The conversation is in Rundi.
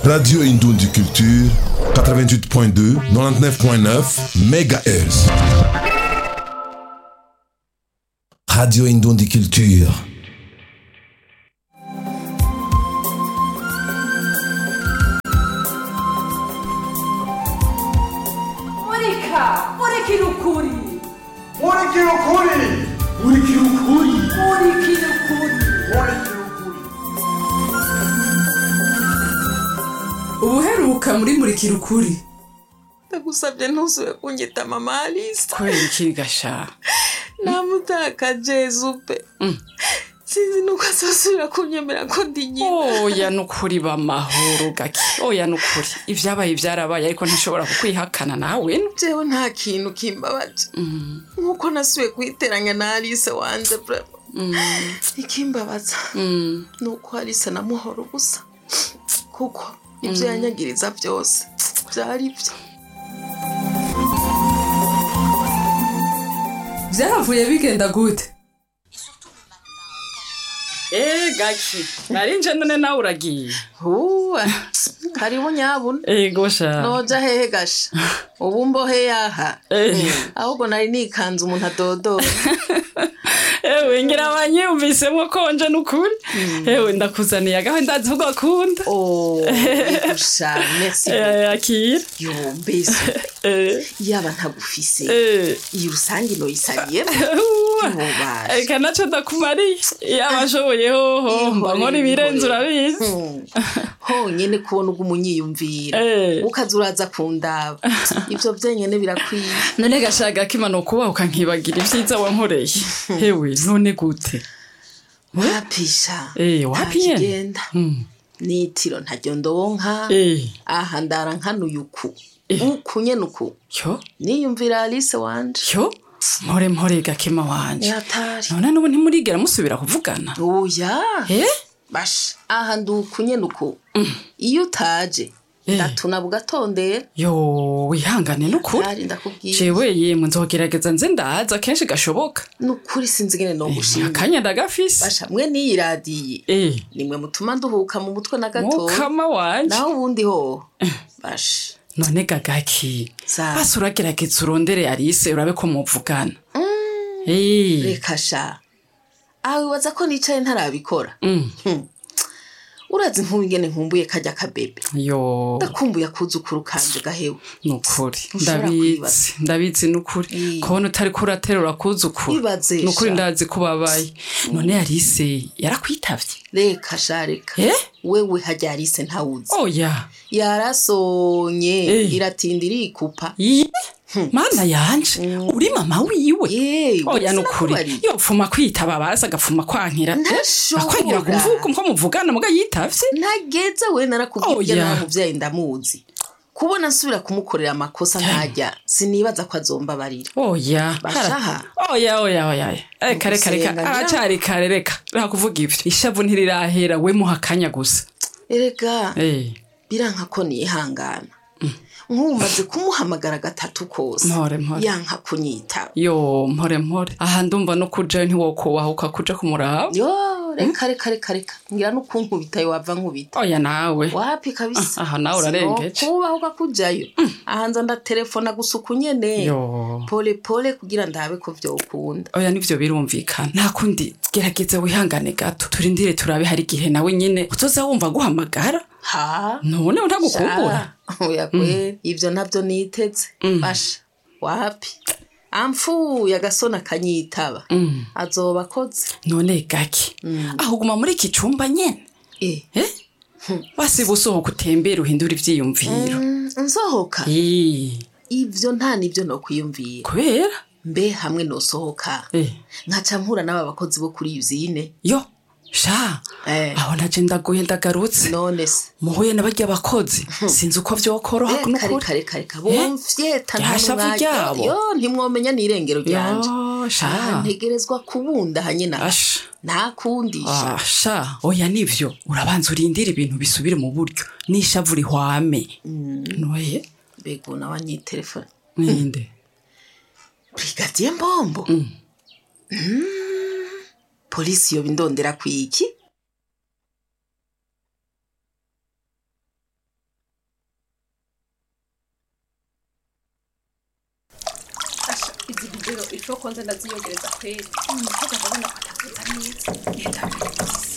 Radio Indoundi Culture, 88.2, 99.9 MHz. Radio Indoundi Culture. Monica! Monica no Curi! Murikira ukuri murikira ukuri Monica no Curi! murikira ukuri ubuheruka muri murikira ukuri ndagusabye ntuzube kunyita mama alisa kubera iki gasha namutakaje zupe sinzi nuko azosubira kunyemera ko ndi nyina oya nukuri bamahoro gake oya nukuri ibyabaye byarabaye ariko ntashobora kukwihakana nawe jewe nta kintu kimbabaje nkuko nasubiye kuyiteranya na alise wanje brema ikimbabaza ni uko alise namuhora ubusa kuko ibyo yanyagiriza byose byari byo Byahavuye bigenda gute? eee gake narinje none nawe uragiye huwa karibu nyabuna ego sha noja hehe gasha ubu mbohe yaha Eh. ahubwo nari nikanze umuntu adodora ewe ngira abanyiyumvisemwo konje nukuri ewe ndakuzaniye agaho ndazi ko gakunda Oh, gusha merci Eh, akira yo mbese Eh, yaba ntagufise eh. iyi rusange noyisabiyemo Uwa. Ntubashe. eka naco ndakumariye yaba ashoboye hoho mba nkora ibirenze urabizi honyene kubona ubwo umunyiyumvira Eh. ukaza uraza kundaba ivyo vyenyene birakwiye none gashaka kimano kubaho ukankibagira ibyiza wankoreye hewe none gute wapisha Eh, wapi nyene? ntakigenda Mm. nitiro ntaryo ndonka Eh, aha ndara nkanuye uku Eh. uku nyene uku yo niyumvira alice wanje yo mpore mpore gakema wanje yatari none n'ubu ntimurigera musubira kuvugana oya eh basha aha ndi uku nyene uku iyo utaje Eh. ndatuna bugatondera yo wihangane n'ukuri ari ndakubwira jewe yemwe nzogerageza nze ndaza kenshi gashoboka nukuri sinzi ingene nogushima akanya ndagafise basha mwe n'iyi radiye eh nimwe mutuma nduhuka mu mutwe na gatoya mukama wanje naho ubundi ho basha none gagaki Za. basi uragerageza urondere arise urabe ko muvugana Eh, reka sha aho wibaza ko nicaye ntarabikora mm, urazi nk'ubu ingene nkumbuye kajya kabebe yo ndakumbuye akuzukuru kanje gahewe nukuri Ntushobora ndabizi kwibaza. ndabizi nukuri Eh. kubona utari kuraterura kuzukuru Ibaze, nukuri sha. ndazi ko babaye none arise yarakwitavye reka sha reka eh wewe hajya arise ntawuzi oya yarasonye Eh. iratinda irikupa Ye, mana yanje uri mama wiwe yewe oya nukuri sinakubariye. yopfuma kwitaba basi agapfuma kwankira Ntashobora. akwankira kumvuga ko muvugana muga yitavye ntageze we narakubwiye Oya. nawe muvyayi ndamuzi kubona nsubira kumukorera amakosa ntajya sinibaza ko azombabarira oya Bashaha. oya oya oya reka reka reka Gusenga ngira- aracari kare reka reka kuvuga ivyo ishavu ntirirahera we muha akanya gusa erega eh biranka ko nihangana nk'ubu maze kumuhamagara gatatu kose Mpore, mpore. yanka kunyitaba yo mpore mpore aha ndumva no kujayo ntiwokubahuka kuja kumuraba yo reka reka reka reka ngira n'ukunkubitayo wava nkubita oya nawe wapi kabisa aha nawe urarengeje kubahuka kujayo ahanza ndatelefona gusa uku nyene yo pole pole kugira ndabe ko vyokunda oya nivyo birumvikana nta kundi gerageza wihangane gato turindire turabe hari igihe nawe nyene uzoza wumva guhamagara ha none ntagukumbura Sha, oya kwe ivyo navyo niteze basha wapi amfuye agasona akanyitaba azoba akoze none gake aho guma muri iki cumba nyene Eh, eh wasiba usohoka utembera uhindura ivyiyumviro mm, nsohoka Eh, ivyo nta nivyo nokwiyumvira kubera mbe hamwe nosohoka eh nkaca mpura n'aba bakozi bo kuri yuzine yo sha Eh. aho naje ndaguye ndagarutse none se muhuye n'abarya bakozi sinzi uko vyokoroha reka n'ukuri reka reka reka bomvyeta nta Ryashavu n'umwanya. ryabo. yo ntimwomenya n'irengero ryanje yo sha Ah, ntegerezwa kubunda hanye na Asha. nta kundisha Ah, sha oya nivyo urabanza urindira ibintu bisubire mu buryo n'ishavu rihwame noye mbega nawe anyitelefone ninde brigadier mbombo Mm. polisi yoba indondera kwiki rero ico konze ndaziyogereza kweri kuko ndabona ko atakuza neza ihita